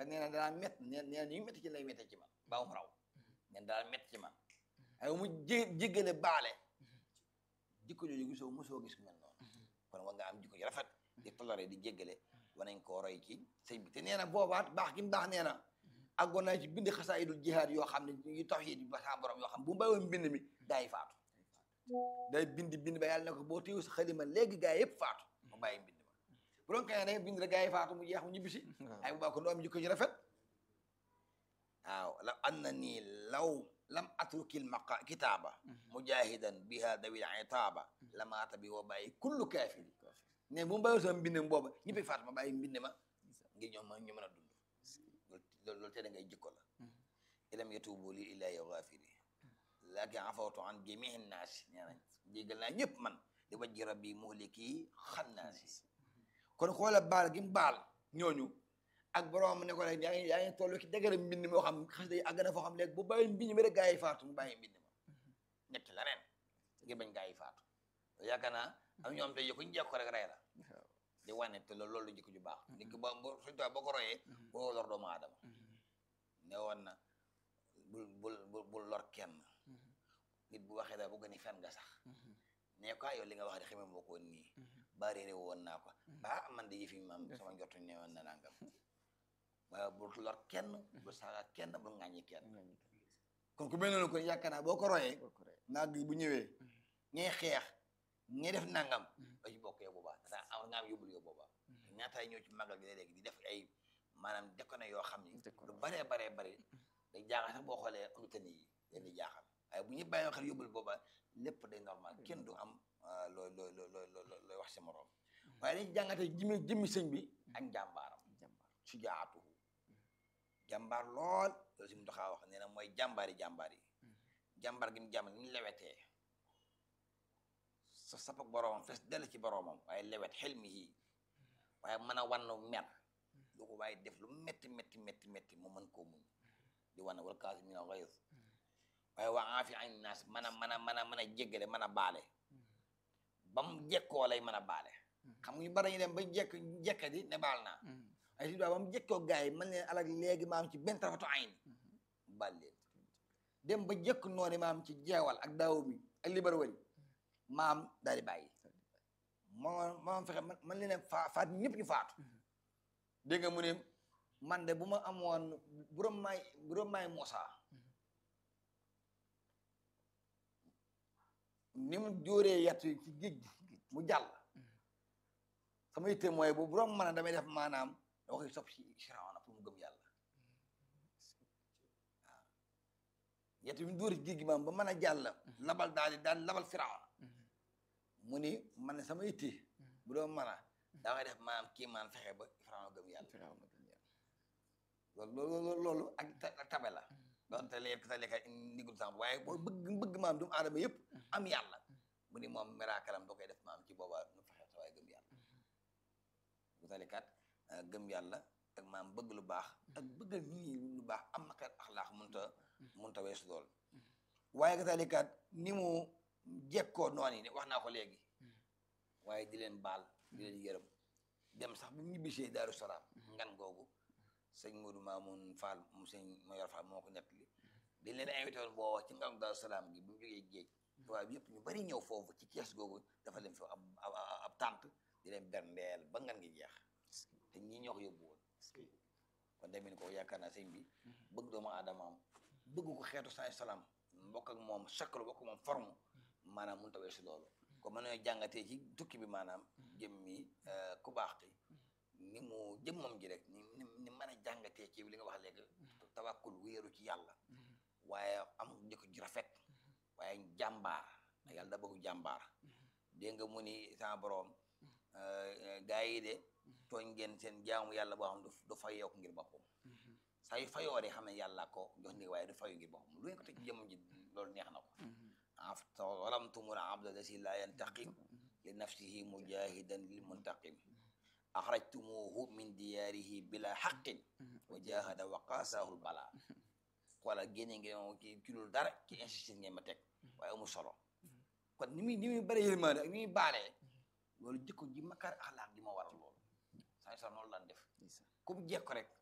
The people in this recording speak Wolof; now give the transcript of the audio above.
te nee na danaa mett nee nee na ñu métti ci lay métti ci man baa mu raw nee na danaa métti ci man ay mu jé jéggale baale jikko jooju gisoo mosoo gis ku mel noonu kon war nga am jikko ju rafet di toléré di jéggale war nañ koo roy ci sëñ bi te nee na boobaat baax gi mu baax nee na àggoon naa ci bind xasaayidul jihaad yoo xam ne yu tax yi ba sa borom yoo xam bu mu bàyyiwoon mbind mi gaa yi faatu day bind bind ba yàlla ne ko boo téewu sa xalima léegi gaa yëpp faatu mu bàyyi mbind ma bu doon kay ne bind rek gaa yi faatu mu jeex mu ñibbisi ay bu baax kon doo am jikko ju rafet waaw la an na nii law lam atrukil maqa kitaaba mujahidan biha dawil itaaba lamaata bi woo bàyyi kullu kaafiri ne bu mu bàyyiwoon sama mbind booba ñëppay faatu ma bàyyi mbind ma ngir ñoom ma ñu mën a dund loolu loolu te da ngay jikko la ilam yatubu li illahi ghafiri laakin afawtu an jamii naasi nee nañ jégal naa ñëpp man di wajji rabbi muhliki xannaasi kon xoola baal gi mu baal ñooñu ak borom ne ko rek yaa ngi yaa ngi toll ci dëgëra mbind moo xam xas day àgg na foo xam léegi bu bàyyi mbind mi rek gaa yi faatu mu bàyyi mbind ma ñett la ren ngir bañ gaa yi faatu yaakaar naa am ñoom te yokkuñ jekko rek rey la di wane te loolu loolu jikko ju baax nit ki ba suñ tuwi boo ko royee boo lor doomu aadama ne woon na bul bul bul bul lor kenn nit bu waxee daal bu gën a fen nga sax ne ko yow li nga wax de xamee moo ko woon nii ba réeré woon naa ko ba man de yëfi maam sama njortu ne woon na nangam waaye bul lor kenn bul saaga kenn bul ŋàññi kenn kon ku mel noonu kon yaakaar naa boo ko royee naag bu ñëwee ñee xeex ñee def nangam da ci bokk yow boobaa dana am nga am yóbbul yow boobaa ñaataay ñëw ci màggal gi léegi di def ay maanaam déconné yoo xam ni lu baree baree bari day jaaxal sax boo xoolee auditeurs yi leen di jaaxal waaye bu ñu bàyyi xel yóbbul booba lépp day normal kenn du am looy looy looy looy wax si morom waaye dañ jàngate jëmmi jëmmi sëñ bi ak njàmbaaram su jaatuhu jàmbaar lool loolu si mu doxaa wax nee na mooy jàmbaari jàmbaar yi jàmbaar gi mu jàmbaar ni ñu lewetee sa sapak boroomam fes dell ci boroomam waaye lewet xel mi yii waaye mën a wannu mer lu ko waaye def lu métti métti métti métti mu mën koo muñ di wan wal kaazimiina al-ghayz waaye waa aafi an naas mën a mën a mën a mën a jéggale mën a baale ba mu jekkoo lay mën a baale xam nga ñu bari ñu dem ba jekk jekka di ne baal naa ay si ba mu jekkoo gars yi man leen alag léegi maam ci benn tarafatu ayn baal leen dem ba jekk noonu maam ci jeewal ak daaw mi ak libar wari maam daal di bàyyi moo moom fexe man leen fa faat ñëpp ñu faatu dégg nga mu ne man de bu ma amoon buróom maay buróom maay Moussa ni mu jóoree yett ci géej gi mu jàll sama yitte mooy bu buróom mën a damay def maanaam dama koy sopp ci Firawna pour mu gëm yàlla waaw yett bi mu dóoree ci géej gi maam ba mën a jàll labal daal di daal labal Firawna mu ni man ne sama yitte bu doon mën a daa koy def maanaam kii maan fexe ba Firawna gëm yàlla loolu loolu loolu ak tabe la doonte léegi sa lekka ndigul sànq waaye boo bëgg bëgg maam doomu aadama yëpp am yàlla mu ni moom miraakalam da koy def maam ci boobaa nu fexe sa waaye gëm yàlla bu talikat gëm yàlla ak maam bëgg lu baax ak bëggal nit ñi lu baax am na xeet axlaax munta munta weesu lool waaye ka talikat ni mu jekkoo noonu yi wax naa ko léegi waaye di leen baal di leen yërëm dem sax bu ñibbisee Daaru Salaam ngan googu sëñ Modou Mamoun Fall mu sëñ Mayor Fall moo ko nettali dañ leen invité woon boo wax ci ngam Daaru Salaam gi bu ñu jógee géej tubaab yëpp ñu bari ñëw foofu ci kees googu dafa leen fi ab ab tànt di leen berndeel ba ngan gi jeex te ñii ñoo ko yóbbu woon kon demee ni ko yaakaar naa sëñ bi bëgg doomu aadamaam bëgg ko xeetu saa salaam mbokk ak moom chaque bokk moom forme maanaam mënut a weesu loolu kon mën nañoo jàngatee ci tukki bi maanaam jëm mi ku baax ki ni mu jëmmam ji rek ni ni mën a jàngatee ci li nga wax léegi tawakkul wéeru ci yàlla waaye am jikko ju rafet waaye jàmbaar yàlla da bëgg jàmbaar dégg nga mu ni sama borom gaa yi de tooñ ngeen seen jaamu yàlla boo xam du fayoo ko ngir boppam saa yu fayoo de xam ne yàlla ko jox ni waaye du fayu ngir boppam lu ngeen ko teg ci jëmmam ji loolu neex na ko walamtumul abda lasi la yantaqim li nafsihi mujahidan lil muntaqim axrajtumuhu min diyaarihi bila xaqin wa jahada wa qaasahu bala wala génne ngeen moom ci ci loolu dara ci insistance ngeen ma teg waaye amul solo kon ni muy ni muy bëri yërmande ak ni muy baalee loolu jikko ji makkaar axlaaq ji ma waral loolu saa sa noonu lan def comme jekko rek